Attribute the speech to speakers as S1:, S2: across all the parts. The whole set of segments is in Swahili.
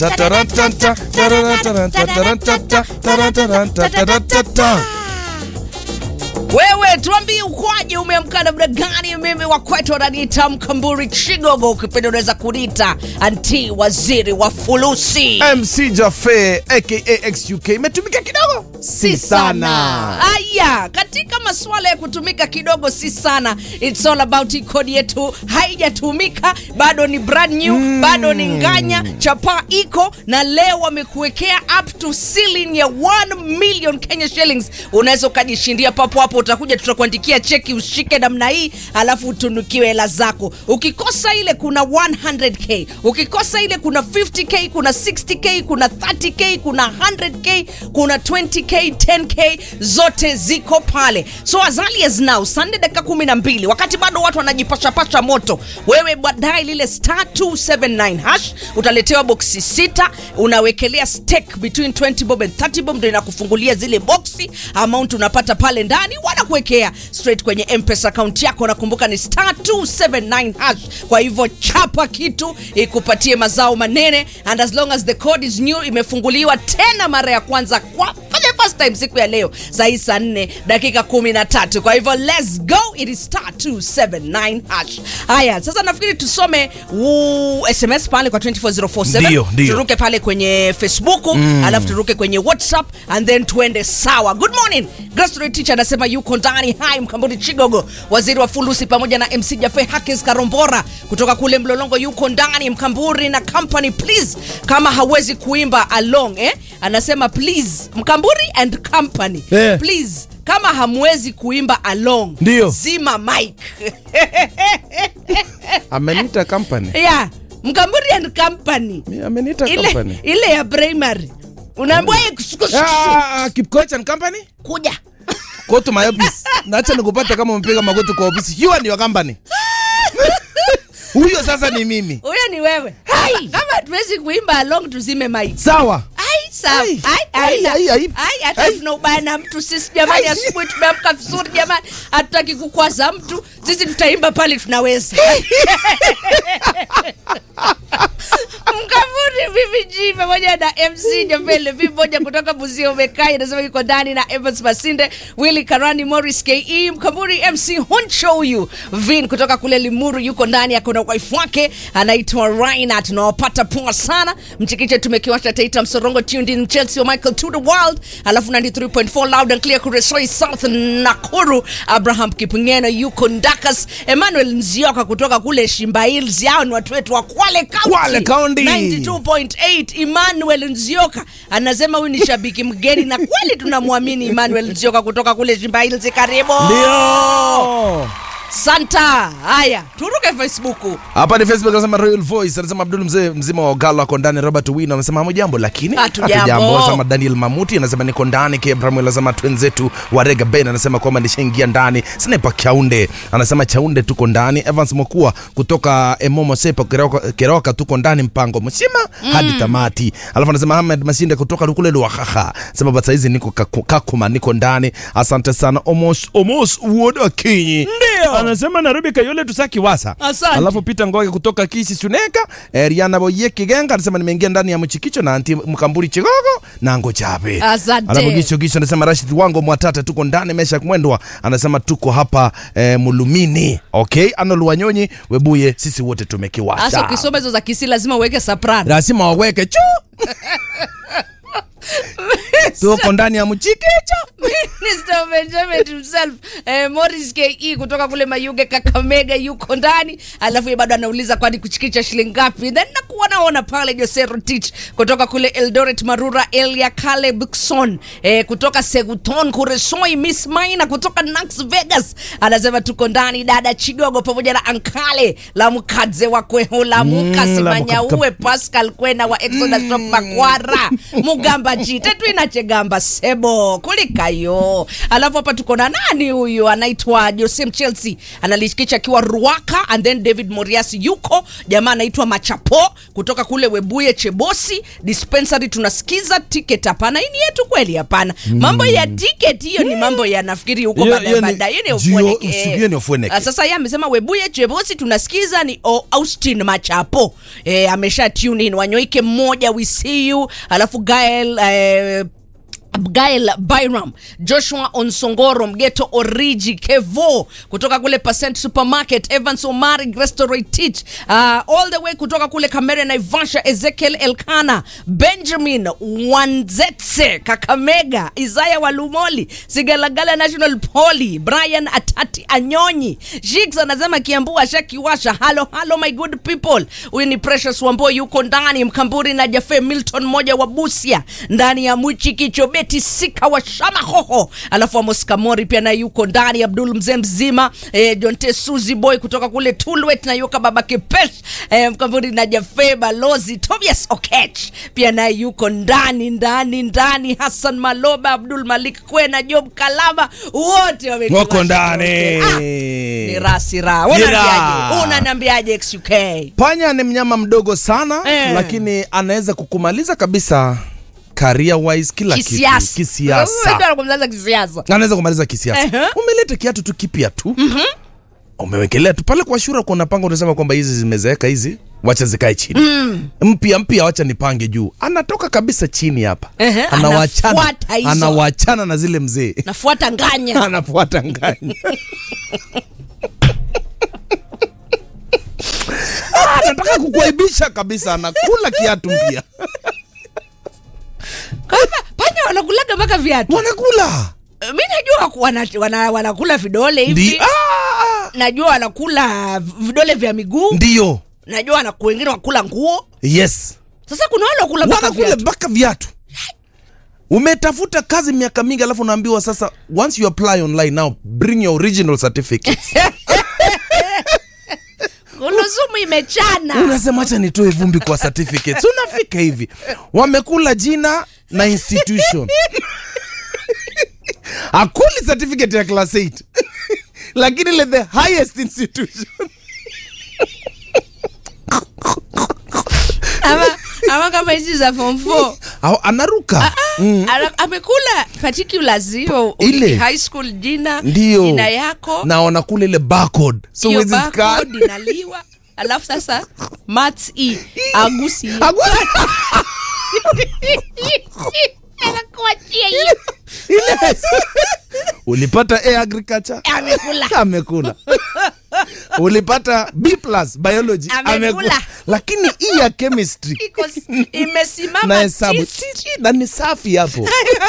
S1: Tatarantanta, tarantaranta, tarantaranta, tarantaranta, tarantaranta.
S2: Wewe tuambie ukwaje, umeamka namna gani? Mimi wa kwetu wananiita Mkamburi Chigogo, ukipenda unaweza kunita anti waziri wa fulusi.
S1: MC Jaffe aka XUK imetumika kidogo, si sana.
S2: Aya, katika masuala ya kutumika kidogo si sana, it's all about hii kodi yetu haijatumika bado, ni brand new bado ni nganya chapa iko na leo wamekuwekea up to ceiling ya 1 million Kenya shillings. Unaweza ukajishindia papo hapo, utakuja tutakuandikia cheki ushike namna hii, alafu utunukiwe hela zako. Ukikosa ile kuna 100k, ukikosa ile kuna 50k, kuna 60k, kuna 30k, kuna 100k, kuna 20k, 10k, zote ziko pale. So as early as now, Sunday dakika 12, wakati bado watu wanajipashapasha moto, wewe baadaye lile star 279 hash utaletewa boksi sita, unawekelea stake between 20 bob and 30 bob, ndio inakufungulia zile boksi, amount unapata pale ndani, wanakuwekea straight kwenye mpesa account yako. Nakumbuka ni star 279 hash. Kwa hivyo chapa kitu ikupatie mazao manene, and as long as the code is new, imefunguliwa tena mara ya kwanza kwa for the first time siku ya leo saa hii saa 4 dakika 13. Kwa hivyo let's go, it is star 279 hash. Haya, sasa nafikiri tusome u SMS pale kwa 24047
S1: Ndio, ndio.
S2: turuke pale kwenye Facebook alafu turuke kwenye WhatsApp and then tuende sawa. Good morning. Grace teacher anasema yuko ndani. Hi Mkambudi Chigogo, waziri wa fulusi pamoja na MC Jaffe Hakis Karombora kutoka kule Mlolongo yuko ndani. Mkamburi na company please, kama hawezi kuimba along eh, anasema please Mkamburi and company
S1: Eh.
S2: please kama hamwezi kuimba along
S1: Ndio.
S2: zima mic
S1: Ameniita company.
S2: yeah. Mkamburi and company
S1: Mi- Ameniita
S2: ile,
S1: company.
S2: ile ya primary unaambia yeye kusuku-
S1: Ah, Kipkoech and company?
S2: kuja
S1: Go to my office. Naacha nikupata kama umepiga magoti kwa ofisi. You and your company. Huyo sasa ni mimi.
S2: huyo ni wewe kama hatuwezi kuimba along tuzime mic
S1: Sawa.
S2: Ai, sawa.
S1: Ai,
S2: Ai, ai,
S1: ai, ai, ai.
S2: ai, hata
S1: Ai.
S2: tuna ubaya na mtu sisi jamani,
S1: Ai.
S2: asubuhi tumeamka vizuri jamani, hatutaki kukwaza mtu, sisi tutaimba pale tunaweza. Mkavuri VVG pamoja na MC Jafele V moja kutoka Buzio Umekai anasema yuko ndani na Evans Masinde, Willy Karani, Morris KE, Mkavuri MC Honcho huyu Vin kutoka kule Limuru yuko ndani, akona wife wake anaitwa Raina, tunawapata poa sana. Mchikiche tumekiwasha Taita Msorongo tuned in Chelsea wa Michael to the world, alafu 93.4 loud and clear Kuresoi South Nakuru. Abraham Kipngeno yuko Ndakas, Emmanuel Nzioka kutoka kule Shimba Hills, yao ni watu wetu wa Kwale County.
S1: Kwale County.
S2: 92.8 Emmanuel Nzioka anasema huyu ni shabiki mgeni na kweli tunamwamini Emmanuel Nzioka kutoka kule Shimba Hills. Karibu
S1: Ndio.
S2: Santa. Haya, turuke Facebook.
S1: Hapa ni Facebook anasema Royal Voice anasema Abdul mzee mzima wa Ogalo ako ndani. Robert Wino anasema hamujambo, lakini
S2: Hatujambo.
S1: Anasema Daniel Mamuti anasema niko ndani. K Abraham anasema twenzetu wa Rega Ben anasema kwamba nishaingia ndani. Sniper Chaunde anasema Chaunde tuko ndani. Evans Mokua kutoka Emomo Sepa Keroka, Keroka tuko ndani mpango mzima hadi tamati. Alafu anasema Ahmed Masinde kutoka kule Luahaha anasema basi hizi niko Kaku- Kakuma niko ndani. Asante sana Omos Omos Uoda Kinyi.
S2: Ndio.
S1: Anasema Nairobi Kayole tusaki wasa.
S2: Asante.
S1: Alafu Peter Ngoge kutoka Kisi Suneka, eh, Riana Boye Kigenga anasema nimeingia ndani ya mchikicho na anti Mkamburi Chigogo na ngo chape.
S2: Asante.
S1: Alafu Gisho Gisho anasema Rashid Wango Mwatata tuko ndani Mesha Mwendwa anasema tuko hapa eh, Mulumini. Okay, Arnold Wanyonyi Webuye sisi wote
S2: Asa
S1: tumekiwasha.
S2: ukisoma hizo za Kisi lazima uweke soprano.
S1: Lazima waweke chu. tuko ndani ya mchikicho.
S2: Mr. Benjamin himself eh, Morris KE kutoka kule Mayuge Kakamega yuko ndani, alafu yeye bado anauliza kwani kuchikicha shilingi ngapi? Then nakuwa naona pale Jose Rotich kutoka kule Eldoret Marura, Elia Calebson eh, kutoka Seguton Kuresoi, Miss Maina kutoka Nax Vegas anasema tuko ndani, dada Chigogo pamoja na Ankale la mkadze wa kweho la muka
S1: Mm, la
S2: simanyauwe Pascal Kwena wa Exodus Shop Makwara Mugamba jite twina chegamba sebo kulikayo alafu hapa tuko na nani huyu anaitwa Josem Chelsea analishikisha akiwa Ruaka and then David Moriasi yuko jamaa anaitwa Machapo kutoka kule Webuye Chebosi dispensary tunasikiza ticket hapana hii ni yetu kweli hapana mambo ya ticket hiyo ni mambo ya nafikiri huko
S1: Hiyo-
S2: baada
S1: hiyo ni-
S2: baada hiyo ni
S1: jio-
S2: Ufueneke.
S1: usi- hiyo ni Ufueneke.
S2: Ah, sasa yeye amesema Webuye Chebosi tunasikiza ni o, Austin Machapo eh, amesha tune in Wanyoike mmoja we see you alafu Gael eh, Gael Byram, Joshua Onsongoro, Mgeto Origi, Kevo kutoka kule Percent Supermarket, Evans Omari, Restoratich, uh, all the way kutoka kule Kamere Naivasha, Ezekiel Elkana, Benjamin Wanzetse, Kakamega, Isaya Walumoli, Sigalagala National Poly, Brian Atati Anyonyi, Jigs anasema Kiambu ashakiwasha. Halo halo my good people. Huyu ni Precious Wambo yuko ndani, Mkamburi na Jafe Milton moja wa Busia ndani ya Mwichi Kichobeti Sika wa Shama Hoho, alafu Amos Kamori pia naye yuko ndani, Abdul mzee mzima eh, Jonte Suzy Boy kutoka kule Tulwet na yuka baba Kipesh eh, Mkamburi na Jafe Balozi Tobias Okech pia naye yuko ndani ndani ndani, Hassan Maloba, Abdul Malik Kwena, Job Kalama wote wamekiwasha
S1: wako ndani
S2: yote. Ah, ni rasi ra.
S1: Ni
S2: Unaniambiaje?
S1: raha.
S2: Unaniambiaje XUK?
S1: panya ni mnyama mdogo sana
S2: Eh.
S1: lakini anaweza kukumaliza kabisa career wise kila kitu
S2: Kisiasa.
S1: kisiasa
S2: Wewe ndio kumaliza kisiasa.
S1: anaweza kumaliza kisiasa
S2: Ehe.
S1: umeleta kiatu tu kipya tu umewekelea tu pale kwa shura kuna panga unasema kwamba hizi zimezeeka hizi wacha zikae chini mpya mpya wacha nipange juu anatoka kabisa chini hapa
S2: Ehe,
S1: anawachana
S2: anafuata hizo.
S1: anawachana na zile mzee
S2: Nafuata nganya.
S1: anafuata nganya Ah, anataka kukuaibisha kabisa anakula kiatu mpya
S2: Kwa hivyo, Panya wanakulaga mpaka viatu.
S1: wanakula
S2: Mimi najua ku- wana, wana, wanakula vidole hivi.
S1: Ndi- Ah,
S2: Najua wanakula vidole vya miguu.
S1: ndiyo
S2: Najua wana wengine wakula nguo.
S1: yes
S2: Sasa kuna wale wakula mpaka
S1: wanakula
S2: viatu.
S1: mpaka viatu umetafuta kazi miaka mingi alafu unaambiwa sasa once you apply online now bring your original certificates
S2: Kuluzumu imechana.
S1: unasema acha nitoe vumbi kwa certificates unafika hivi wamekula jina na institution akuli certificate ya class 8 lakini ile the highest institution
S2: ama, ama kama hizi za form 4
S1: Au- anaruka
S2: Ana- amekula particulars hiyo
S1: Ile.
S2: high school jina
S1: Ndio.
S2: jina yako
S1: na wanakula ile barcode so
S2: hiyo
S1: huwezi scan.
S2: barcode inaliwa alafu sasa maths e agusi hiyo.
S1: Agu-
S2: Anakuachia hiyo.
S1: Ile- ulipata a agriculture
S2: Amekula.
S1: amekula ulipata b plus biology
S2: Amekula.
S1: lakini hii ya chemistry
S2: Iko s- imesimama
S1: na hesabu
S2: tisi.
S1: Titi, na ni safi hapo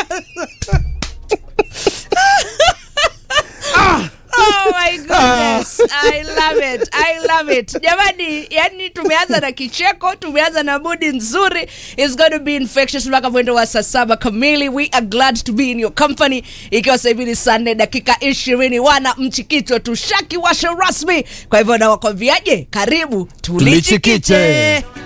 S2: Oh my goodness. I love it. I love it. Jamani, yani tumeanza na kicheko, tumeanza na mudi nzuri. It's going to be infectious mpaka mwendo wa saa saba kamili. We are glad to be in your company. Ikiwa sasa hivi ni saa nne dakika ishirini wana mchikicho tushaki washa rasmi. Kwa hivyo nawakwambiaje? Karibu tulichikiche.
S1: Tulichikiche.